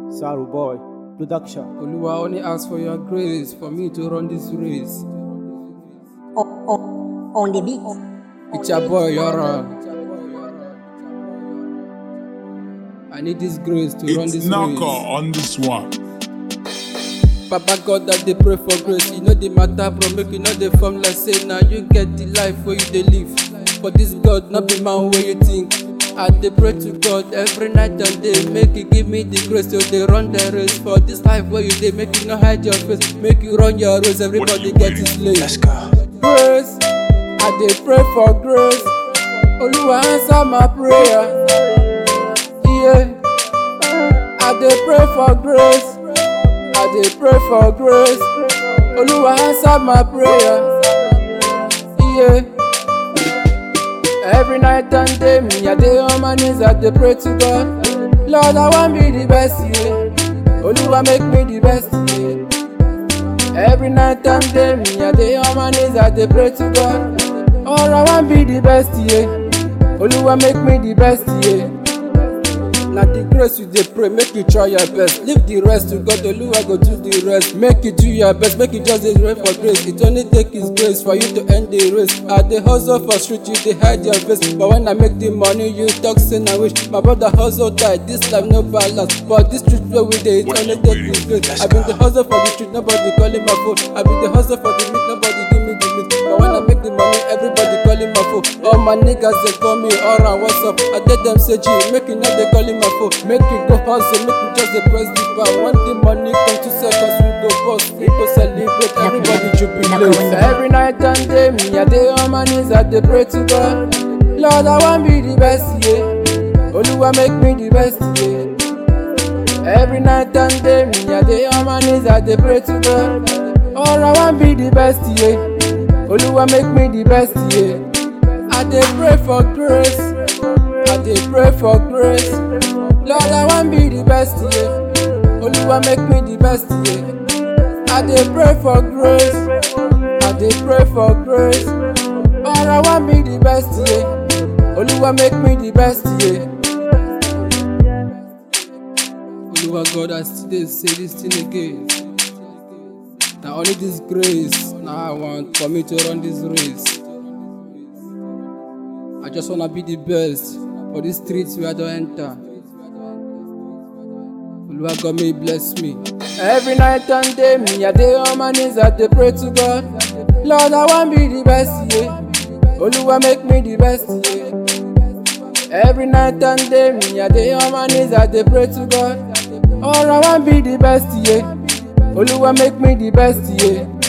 Saru Boy Production. Oluwa only ask for your grace for me to run this race. on, on, on the beat. It's your boy, Yara. I need this grace to run It's this Naka race. on this one. Papa God that they pray for grace. You know the matter, bro. Make you know the form like say now you get the life where you they live. For this God, not be man where you think. I dey pray to God every night and day. Make you give me the grace to they run the race. For this life where you they make you not hide your face. Make you run your race. Everybody you get waiting? his place. Let's go. grace. I dey pray for grace. Oluwa answer my prayer. Yeah. I dey pray for grace. I dey pray for grace. Oluwa answer my prayer. Yeah. Every night and day, me I dey on my knees, I dey pray to God. Lord, I want be the best, yeah. Oluwa make me the best, yeah. Every night and day, me I dey on my knees, I dey pray to God. All I want be the best, yeah. Oluwa make me the best, yeah. Na the grace you dey pray, make you try your best. Leave the rest to God, Oluwa go do the rest. Make you do your best, make you just dey pray for grace. It only take His grace for you to end the race. I dey hustle for street, you dey hide your face. But when I make the money, you talk say na wish. My brother hustle die, this life no balance. But this street where we dey, it only take His grace. I been the hustle for the street, nobody calling my phone. I been the hustle for the meat, nobody give me the meat. But when I make the money, everybody calling my phone. All my niggas they call me around what's up. I tell them say G, make you know they calling my phone. Make you go hustle, make you just dey press the bar. When the money come to seconds, we go bust, we go celebrate, everybody jubilate. Every night and day, me I dey on my knees, I dey pray to God. Lord, I want be the best, yeah. Oluwa make me the best, yeah. Every night and day, me I dey on my knees, I dey pray to God. All I want be the best, yeah. Oluwa make me the best, yeah. I dey pray for grace, I dey pray for grace. Lord, I want be the best, yeah. Oluwa make me the best, yeah. I dey pray for grace, I dey pray for grace. All I want be the best, yeah. Oluwa make me the best, yeah. Oluwa God, I still dey say this thing again. Na only this grace na I want for me to run this race. I just wanna be the best for these streets where I don't enter. Oluwa God may bless me. Every night and day, me I dey on my knees, I dey pray to God. Lord, I want be the best, yeah. Oluwa make me the best, yeah. Every night and day, me I dey on my knees, I dey pray to God. All I want be the best, yeah. Oluwa make me the best, yeah.